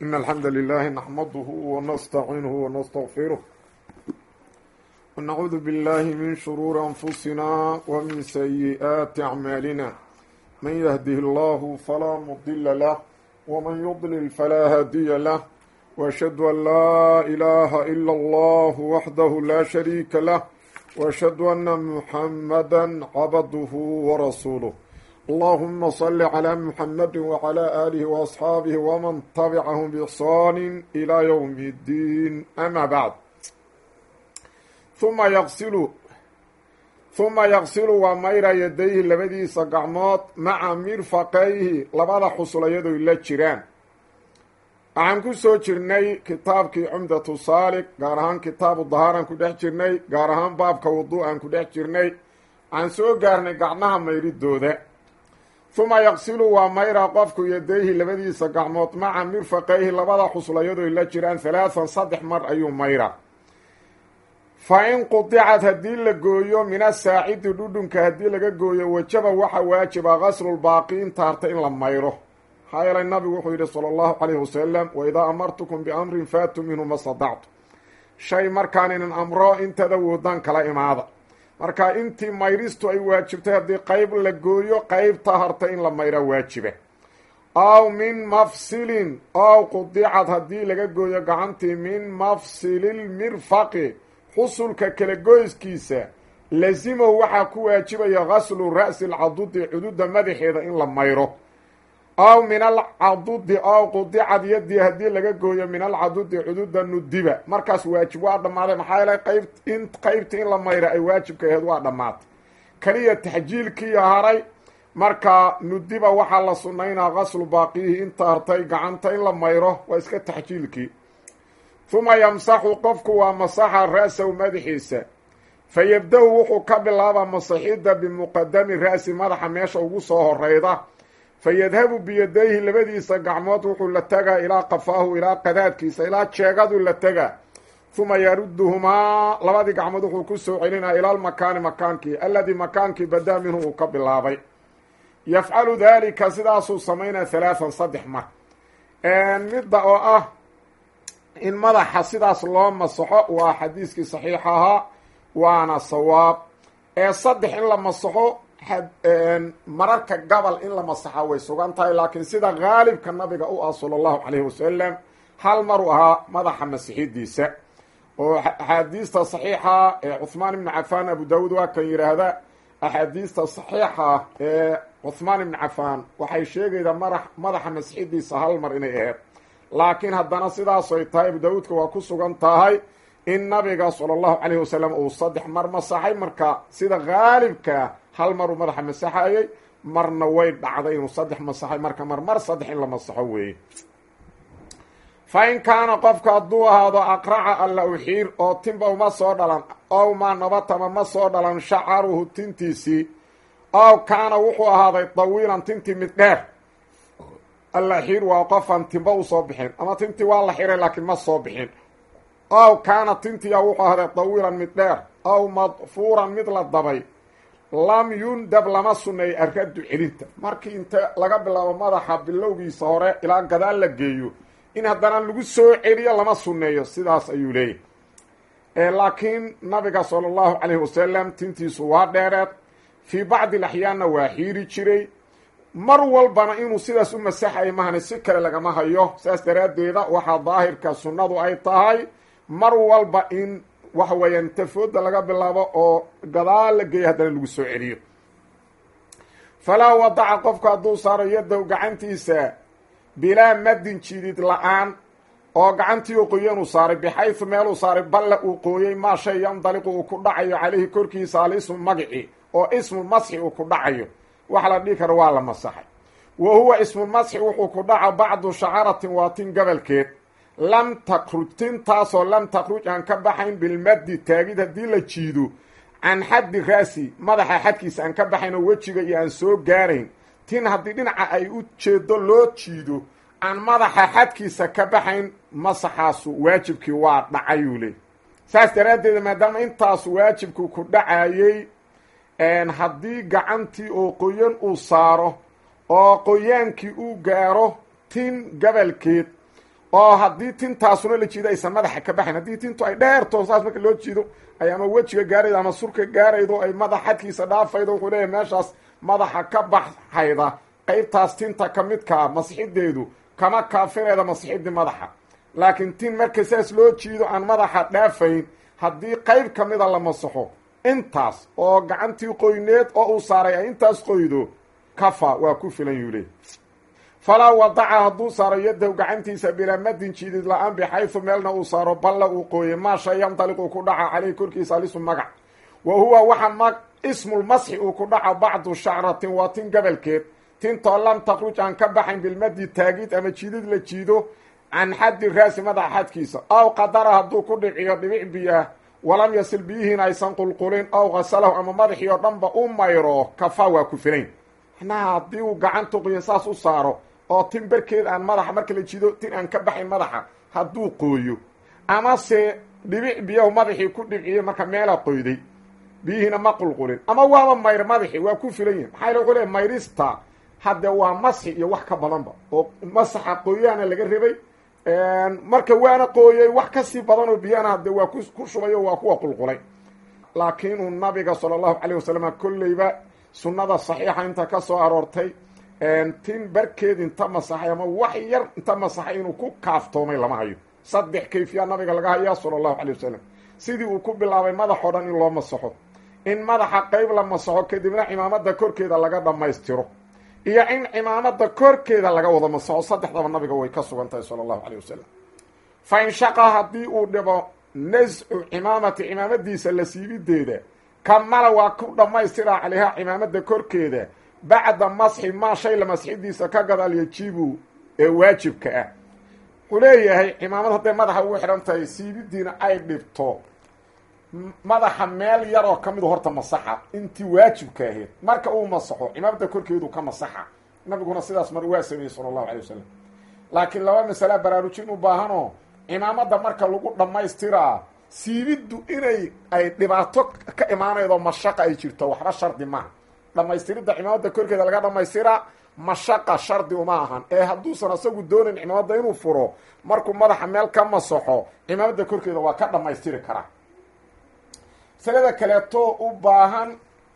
إن الحمد لله نحمده ونستعينه ونستغفره ونعوذ بالله من شرور أنفسنا ومن سيئات أعمالنا من يهده الله فلا مضل له ومن يضلل فلا هادي له وأشهد أن لا إله إلا الله وحده لا شريك له وأشهد أن محمدا عبده ورسوله اللهم صل على محمد وعلى آله وأصحابه ومن تبعهم بإحسان إلى يوم الدين أما بعد ثم يغسل ثم يغسل ومير يديه لبديisa gacmood maca mirfaqayhi labada xusulayado la jiraan waxaan ku soo jirnay kitaabkii cumdatu saalik gaar ahaan kitaabu dahaaraan ku dhex jirnay gaar ahaan baabka wuduu'aan ku dhex jirnay waxaan soo gaarnay gacmaha mayridooda huma yaqsilu waa mayra qofku yadayhi labadiisa gacmood maca mirfaqayhi labada xusulayado la jiraan halaathan saddex mar ayuu mayra fa in qudicad haddii la gooyo min asaacidi dhudhunka haddii laga gooyo wajaba waxa waajiba qaslulbaaqi inta harta in la mayro maxaa yeelay nabigu wuxuu yidhi sala allahu calayhi wasalam wa idaa amartukum biamrin faatuu minhu ma sadactu shay markaan inan amro intada woodaan kala imaada marka intii mayristu ay waajibtay haddii qeyb la gooyo qeybta harta in la mayra waajiba aw min mafsilin ow qudicad haddii laga gooyo gacantii min mafsililmirfaqi xusulka kala goyskiisa lazimow waxaa ku waajibaya gaslu ra'si alcadudi cududa madaxeeda in la mayro aw min alcadudi ow qudicad yadii haddii laga gooyo min alcadudi cududa nudiba markaas waajib waa dhammaaday maxaa yeelay qayb in qeybta in la mayra ay waajibka aheed waa dhammaatay keliya taxjiilkii haray marka nudiba waxaa la sunaynaa gaslu baaqiyihi inta hartay gacanta in la mayro waa iska taxjiilkii huma yamsaxu qofku waa masaxa ra-sahu madaxiisa fa yabda-u wuxuu ka bilaabaa masaxidda bimuqadami ra'si madaxa meesha ugu soo horeyda fa yadhabu biyadayhi labadiisa gacmood wuxuu la tegaa ilaa qafaahu ilaa qadaadkiisa ilaa jeegadu la tegaa huma yaruduhumaa labadii gacmood wuxuu ku soo celinaa ila lmakaani makaankii alladii makaankii badaa minhu uu ka bilaabay yafcalu daalika sidaasuu samaynaa halaathan saddex mar midda oo ah in madaxa sidaas loo masaxo waa xadiiskii saxiixa ahaa waana sawaab ee saddex in la masaxo mararka gabal in la masaxa way sugan tahay laakiin sida haalibka nabiga u ah sala allahu calayhi wasalam hal maruu ahaa madaxa masixidiisa oo axaadiista saxiixa ee cuhmaan ibnu cafaan abu daawuud waa kan yidhaahda axaadiista saxiixa ee cuhmaan ibnu cafaan waxay sheegaydaa mara madaxa masixidiisa hal mar inay aheyd laakiin haddana sidaasoy tahay abu daawuudka waa ku sugan tahay in nabiga sala allahu calayhi wasalam uu saddex mar masaxay marka sida haalibkaa hal maruu madaxa masaxayay marna way dhacday inuu saddex masaxay marka mar mar saddex in la masaxo weeye fa in kaana qofka hadduu ahaado aqraca alla uxiir oo timba uma soo dhalan ow maa nabatama ma soo dhalan shacaruhu tintiisii ow kaana wuxuu ahaaday dawiilan tintii mid dheer alla xiir waa qofan timba usoo bixin ama tintii waa la xiray laakiin ma soo bixin ow kaana tintiya wuxuu ahday dawiilan mid dheer ow madfuuran mid la dabay lam yundab lama sunneeyo arraddu celinta markii inta laga bilaabo madaxa bilowgiisa hore ilaa gadaal la geeyo in haddana lagu soo celiyo lama sunneeyo sidaas ayuu leeyahy laakiin nabiga sala allahu calayhi wasalam tintiisu waa dheereed fii bacdi laxyaanna waa xiiri jiray mar walbana inuu sidaas u masaxay mahani si kale lagama hayo saas daraaddeeda waxaa daahirka sunnadu ay tahay mar walba in waxa weeyaan tafooda laga bilaabo oo gadaal la geeya haddana lagu soo celiyo falaa wadaca qofku hadduu saaro yadow gacantiisa bilaa madin jidid la-aan oo gacantii uu qoyan uu saaray bixaysu meeluu saaray balle uu qooyey maa shay yandaliqu uu ku dhacayo caleyhi korkiisa alismu magici oo ismu masxi uu ku dhacayo wax la dhihi karo waa la masaxay wa huwa ismulmasxi wuxuu ku dhaca bacdu shacaratin waa tin gabalkeed lam takruj tintaasoo lam takruj aan ka baxayn bilmaddi taagid haddii la jiido can xaddi raasi madaxa xadkiisa aan ka baxayn oo wejiga iyo aan soo gaarayn tin haddii dhinaca ay u jeedo loo jiido aan madaxa xadkiisa ka baxayn masaxaasu waajibkii waa dhacayuu le saas daraaddeeda maadaama intaasu waajibku ku dhacayey haddii gacantii oo qoyan uu saaro oo qoyaankii uu gaaro tin gabalkeed oo haddii tintaasuna la jiido aysan madaxa ka baxayn haddii tintu ay dheerto saas marka loo jiido ay ama wejiga gaaraydo ama surka gaaraydo ay madax xadkiisa dhaafaydo wuxuu leeyahy meeshaas madaxa ka baxhayda qaybtaas tinta ka midkaa masixideedu kama kaafirayda masixidii madaxa laakiin tin marka saas loo jiido aan madaxa dhaafayn haddii qayb ka mida la masaxo intaas oo gacantii qoyneed oo uu saaray ay intaas qoydo kafa waa ku filan yuu leey falaa wadaca hadduu saaro yadahu gacantiisa bilaa madin jiidid la-aan bixaysu meelna uu saaro balla uu qooyey maa shay yandaliqu ku dhaca caleyhi korkiisa alisu magac wa huwa waxa ma ismulmasxi uu ku dhaco bacdu shacratin waa tin gabalkeed tintoo lam takruj aan ka baxayn bilmadi taagid ama jiidid la jiido can xaddi raasi madaxa xadkiisa aw qadara hadduu ku dhiciyo dhibic biyaah walam yasil biyihiin aysan qulqulin aw qasalahu ama madaxii oo dhanba u mayro kafa waa ku filayn macnaha haddii uu gacantu qoyan saas u saaro oo tin barkeed aan madaxa marka la jiido tin aan ka baxayn madaxa hadduu qooyo amase dhibic biyahu madaxii ku dhibciyey marka meela qoyday biyihiina ma qulqulin ama waaba mayr madaxii waa ku filan yihin maxaa yale wuxuu leey mayrista hadde waa masxi iyo wax ka badanba oo masaxa qooyaana laga rabay marka waana qooyey wax kasii badan oo biyana hadde waa ku shubay oo waa kuwa qulqulay laakiinuu nabiga sala allahu calayh wasalam kolleyba sunnada saxiixa inta ka soo aroortay tin barkeed inta masaxay ama wax yar inta masaxay inuu ku kaaftoomay lama hayo saddex kayfiya nabiga laga hayaa sala allahu calay wasalam sidii uu ku bilaabay madaxoo dhan in loo masaxo in madaxa qayb la masaxo kadibna cimaamada korkeeda laga dhammaystiro iyo in cimaamada korkeeda laga wada masaxo saddexdaba nabiga way ka sugan tahay sala allahu calay wasalam fa in shaqa haddii uu dhibo nascu cimaamati cimaamadiisa la siibideeda kamala waa ku dhammaystiraa calayha cimaamada korkeeda bacda masxi maa shay la masxidiisa ka gadaal yajibu ee waajibka ah wuxuu leeyahay cimaamad hadday madaxa ugu xidhan tahay siibidiina ay dhibto madaxa meel yaroo ka midu horta masaxa intii waajibka ahayd marka uu masaxo cimaamada korkeedu ka masaxa nabiguna sidaas mar waa sameeyey sala allahu calay wasalam laakiin laba masala baraarujin u baahanoo cimaamada marka lagu dhammaystiraa siibiddu inay ay dhibaato ka imaanaydo mashaqa ay jirto waxba shardi maaha dhammaystiridda cimaamada korkeeda laga dhammaystiraa mashaqa shardi uma ahan ee hadduusan asagu doonayn cimaamada inuu furo markuu madaxa meel ka masaxo cimaamada korkeeda waa ka dhammaystiri karaa masalada kaleeto u baahan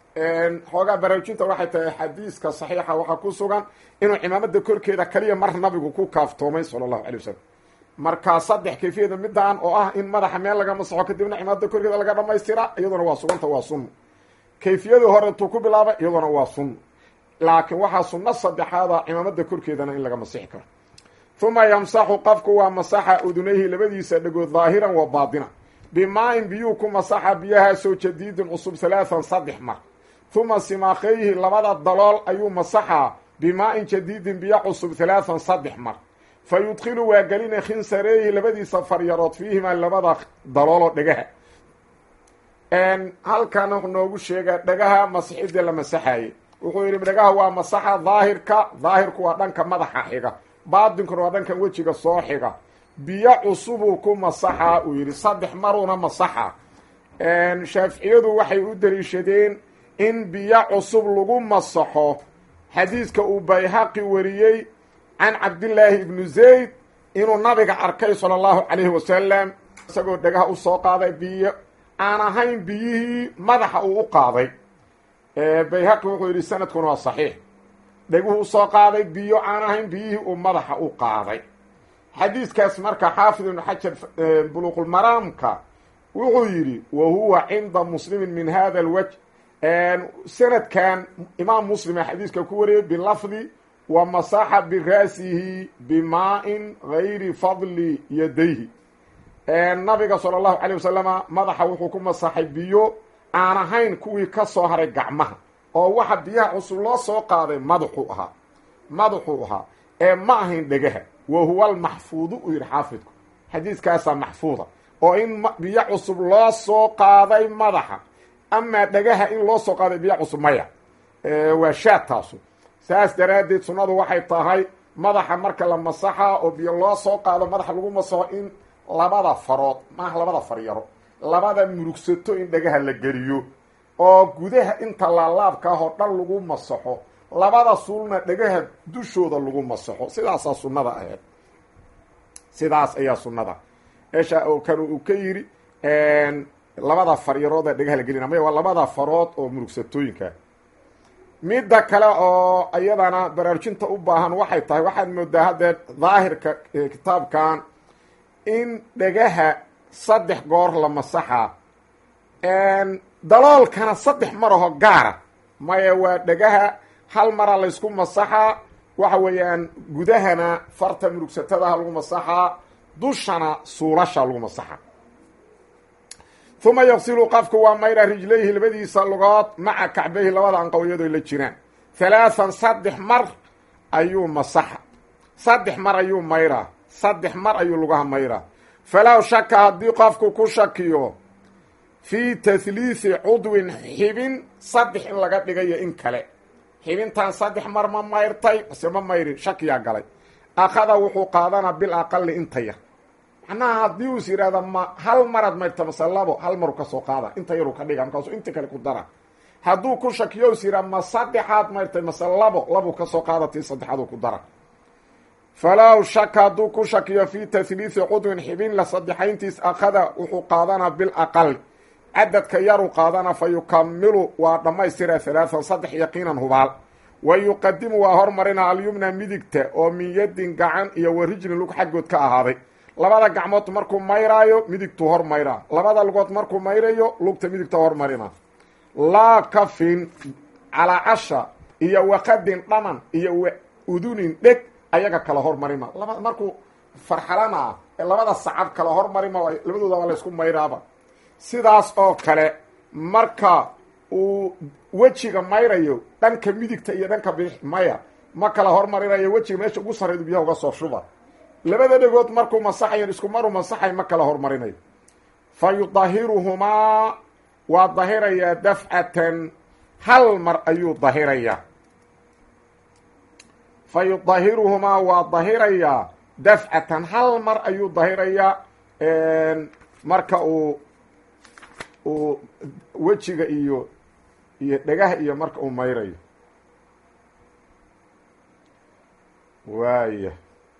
xoogaa baraarujinta waxay tahay xadiiska saxiixa waxaa ku sugan inuu cimaamada korkeeda kaliya mar nabigu ku kaaftoomay sala allahu calay wasalam markaa saddex kayfiyada midaan oo ah in madaxa meel laga masaxo kadibna cimaamada korkeeda laga dhammaystiraa iyaduna waa suganta waa sunno kayfiyadii hore intuu ku bilaabay iyaduna waa sunno laakiin waxaa sunno saddexaada cimaamada korkeedana in laga masixi karo uma yamsaxu qofku waa masaxa udunayhi labadiisa dhagood daahiran wa baatina bimaa-in biyuu ku masaxa biyahaasoo jadiidin cusub halaathan saddex mar uma simaakayhi labada dalool ayuu masaxaa bimaa-in jadiidin biyo cusub halaathan saddex mar fa yudkhilu waa gelina khinsareehi labadiisa faryarood fiihimaa labada dalooloo dhegaha halkan wuxuu noogu sheegaa dhagaha masixidii la masaxaye wuxuu yidhi dhagaha waa masaxa daahirka daahirku waa dhanka madaxa xiga baatinkuna waa dhankan wejiga soo xiga biyo cusubuu ku masaxaa uu yidhi saddex maruuna masaxa shaaficiyadu waxay u daliishadeen in biyo cusub lagu masaxo xadiidka uu bayhaqi wariyey can cabdillaahi ibnu zayd inuu nabiga arkay sala allahu calayhi wasalam isagoo dhagaha u soo qaaday biyo aan ahayn biyihii madaxa uu u qaaday bayhaqi wuxuu yidhi sanadkuna waa saxiix dheguhu usoo qaaday biyo aan ahayn biyihii uu madaxa u qaaday xadiiskaas marka xaafid ibnu xajar buluuqulmaraamka wuxuu yidhi wa huwa cinda muslimin min hada alwaj sanadkan imaam muslima xadiiska ku wariyay bilafdi wa masaxa biraasihi bimaa-in gayri fadli yadayhi nabiga sala allahu calay wasalama madaxa wuxuu ku masaxay biyo aan ahayn kuwii ka soo haray gacmaha oo waxa biyaha cusub loo soo qaaday madaxuu ahaa madaxuu ahaa ee ma ahayn dhegaha wa huwa almaxfuudu uu yidhi xaafidku xadiiskaasaa maxfuuda oo in biyo cusub loo soo qaaday madaxa amaa dhagaha in loo soo qaaday biyo cusub maya waa shaad taasu saas daraaddeed sunnadu waxay tahay madaxa marka la masaxa oo biyo loo soo qaado madaxa lagu masaxo in labada farood maaha labada faryaro labada murugsato in dhagaha la geliyo oo gudaha inta laalaabka ah oo dhan lagu masaxo labada suulna dhagaha dushooda lagu masaxo sidaasaa sunnada ahayd sidaas ayaa sunnada meesha oo kan uu ka yidhi labada faryarood ee dhagaha la gelina maya waa labada farood oo murugsatooyinka midda kale oo iyadana baraarujinta u baahan waxay tahay waxaad moodaa haddee daahirka kitaabkan in dhagaha saddex goor la masaxa daloolkana saddex maraho gaara maya waa dhagaha hal mara laysku masaxaa waxa weeyaan gudahana farta murugsatadaha lagu masaxaa dushana suulasha lagu masaxa uma yaqsilu qafku waa mayra rijlayhi labadiisa lugood maca kacbayhi labada anqow iyadoo la jiraan halaathan saddex mar ayuu masaxa saddex mar ayuu mayraa saddex mar ayuu lugaha mayraa falow shaka haddii qofku ku shakiyo fii tahliisi cudwin xibin saddex in laga dhigayo in kale xibintan saddex mar ma mayrtay mase ma mayrin shakiyaa galay akhada wuxuu qaadanaa bil aqali inta yar macnaha haddii uus yidhahda ma hal maraad mayrta mase labo hal maru kasoo qaada inta yaru ka dhiga markaasuu inta kale ku dara hadduu ku shakiyo us yidhaha ma saddexaad mayrtay mase labo labuu kasoo qaada tii saddexaaduu ku dara falow shaka hadduu ku shakiyo fii tahliisi cudwin xibin la saddexayntiis akhada wuxuu qaadanaa bil aqal cadadka yaruu qaadana fa yukamilu waa dhammaystira halaatan saddex yaqiinan hubaal wa yuqadimu waa hormarina alyumna midigta oo min yadin gacan iyo wa rijlin lug xaggood ka ahaaday labada gacmood markuu mayraayo midigtuu hor mayraa labada lugood markuu mayrayo lugta midigta hormarina laa kafin calaacasha iyo waqadin dhaman iyo wa udunin dheg ayaga kala hormarima laba markuu farxalana ah ee labada sacab kala hormarima labadoodaba laysku mayraaba sidaas oo kale marka uu wejiga mayrayo dhanka midigta iyo dhanka bidix maya ma kala hormarinayo wejiga meesha ugu sarraydu biyaha uga soo shuba labada dhegood markuu masaxayo isku maru masaxay ma kala hormarinayo fa yudahiruhumaa waa dahirayaa dafcatan hal mar ayuu dahirayaa fa yudahiruhumaa waa dahirayaa dafcatan hal mar ayuu dahirayaa marka uu uu wejiga iyo iyo dhagaha iyo marka uu mayrayo waaya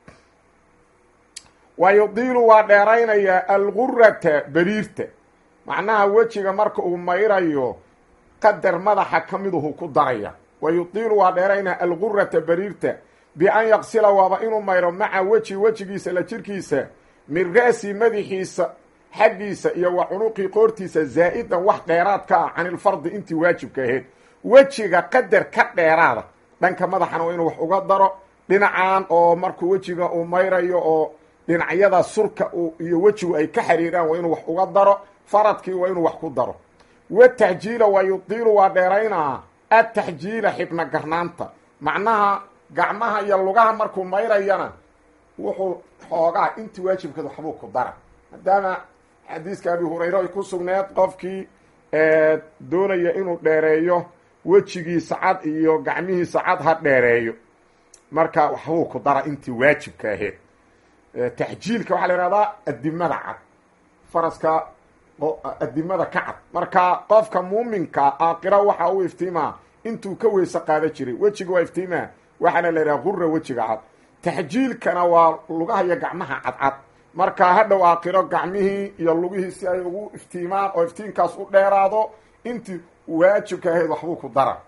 wa yudiilu waa dheeraynayaa algurata beriirta macnaha wejiga marka uu mayrayo qadar madaxa ka miduhu ku daraya wa yudiilu waa dheeraynaya algurata beriirta bi-an yaqsila waaba inuu mayro maca weji wejigiisa la jirkiisa min ra'si madaxiisa xaggiisa iyo wa cunuqii qoortiisa zaa-idan wax dheeraad ka ah canilfardi intii waajibka ahayd wejiga qadar ka dheeraada dhanka madaxana waa inuu wax uga daro dhinacan oo markuu wejiga uu mayrayo oo dhinacyada surka iyo wejigu ay ka xiriiraan waa inuu wax uga daro faradkii waa inuu wax ku daro wataxjiila waa yudiilu waa dheeraynaa ataxjiila xibna garnaanta macnaha gacmaha iyo lugaha markuu mayrayana wuxuu xoogaa intii waajibkeed waxbuu ku dara maadaama xadiiska abi hurayre ay ku sugneed qofkii doonaya inuu dheereeyo wejigiisa cad iyo gacmihiisa cad ha dheereeyo marka waxbuu ku dara intii waajibka ahayd taxjiilka waxaa la ihahdaa adimada cad faraska adimada ka cad marka qofka muuminka aakira waxa uu iftiimaa intuu ka weyse qaada jiray wejiga waa iftiimaa waxaana la yidhaha gura wejiga cad taxjiilkana waa lugaha iyo gacmaha cadcad marka hadhow aakiro gacmihii iyo lugihii si ay ugu iftiimaan oo iftiinkaas u dheeraado intii waajibka ahayd waxbuu ku dara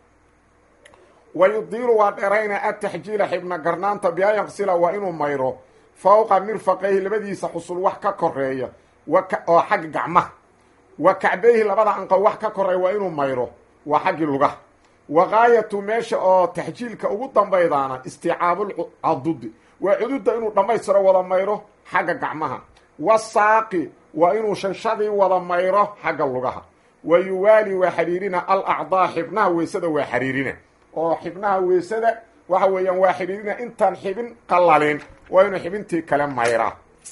wa yudiilu waa dheerayna ataxjiila xibna garnaanta bian yaqsila waa inuu mayro fawqa mirfaqayhi labadiisa xusul wax ka koreeya oo xagga gacmaha wa kacbayhi labada anqow wax ka koreeya waa inuu mayro waa xaggii lugaha wa gaayatu meesha oo taxjiilka ugu dambaydaana isticaabulcadudi waa cududa inuu dhammaystiro wada mayro xagga gacmaha wasaaqi waa inuu shanshadii wada mayro xagga lugaha wa yuwaali waa xidhiirina alacdaa xibnaha weysada waa xidhiirina oo xibnaha weysada waxa weeyaan waa xidhiirina intaan xibin qalalin waa inuu xibintii kale mayraa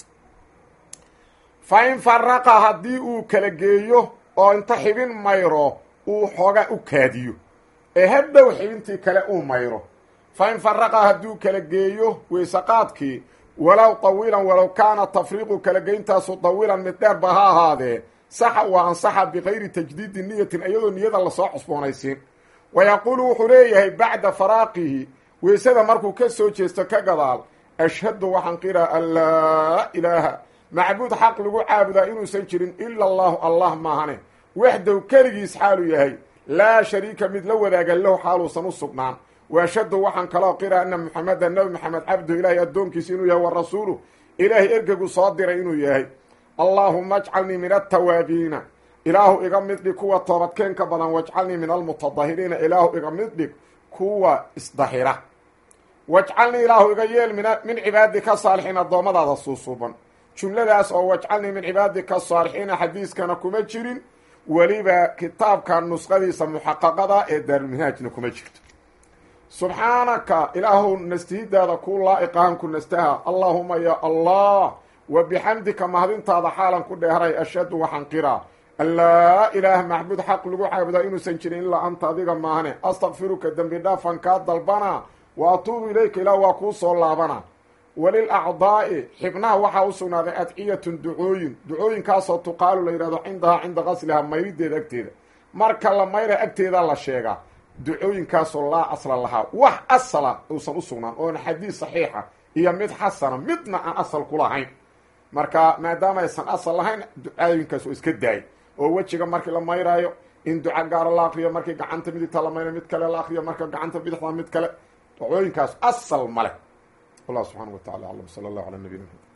fa in faraqa haddii uu kala geeyo oo inta xibin mayro uu xoogaa u kaadiyo ee hadhow xibintii kale uu mayro fa in faraqa hadduu kala geeyo weysaqaadkii walow tawiilan walow kaana tafriiqu kala geyntaasu tawiilan mid dheerba ha ahaadee saxa waa ansaxa bikayri tajdiidi niyatin iyadoo niyada lasoo cusboonaysiin wa yaquulu wuxuu leeyahay bacda faraaqihi weysada markuu ka soo jeesto ka gadaal ashhadu waxaan qiraa an laa ilaaha macbuud xaq lagu caabudaa inuusan jirin ila allahu allah maahane waxdow keligiis xaalu yahay laa shariika mid la wadaaga lahu xaaluusan u sugnaan waashhadu waxaan kaloo qiraa ana maxameda nabi maxamed cabdu ilaahay addoonkiisa inuu yahay wa rasuulu ilaahay ergegu soo diray inuu yahay allaahuma ajcalnii min altawaabiina ilaahu iga mid dhig kuwa toobadkeenka badan wajcalnii min almutadahiriina ilaahu iga mid dhig kuwa isdahira wajcalnii ilaahu iga yeel min min cibaadika saalixiin addoommadaada suusuuban jumladaas oo wajcalnii min cibaadika saalixiina xadiiskana kuma jirin weliba kitaabka nusqadiisa muxaqaqada ee daarulminhaajna kuma jirto subxaanaka ilaahu nastihidaada ku laa-iqahan ku nastaha allaahuma ya allah wa bixamdika mahadintaada xaalan ku dheeray ashhadu waxaan qiraa an laa ilaaha macbuud xaq lagu caabudaa inuusan jirin ilaa anta adiga maahane astakfiruka dembi dhaafan kaa dalbanaa wa atuubu ilayka ilaah waa kuu soo laabana walil acdaa'i xibnaha waxaa u sugnaaday adciyatun ducooyin ducooyinkaasoo tuqaalu la yidhahdo cindahaa cinda qaslihaa mayrideeda agteeda marka la mayra agteeda la sheegaa ducooyinkaasoo laa asla lahaa wax asala uusan u sugnaan oona xadiis saxiixa iyo mid xasana midna aan asal ku lahayn marka maadaama aysan asal lahayn ducooyinkaas oo iska daayay oo wejiga markii la mayraayo in duca gaara la akriyo markii gacanta midigta la mayrayo mid kale la akriyo marka gacanta bidixda mid kale ducooyinkaas asal male wallah subxaana wa tacala aclam sala allahu ala nabiyina mxamed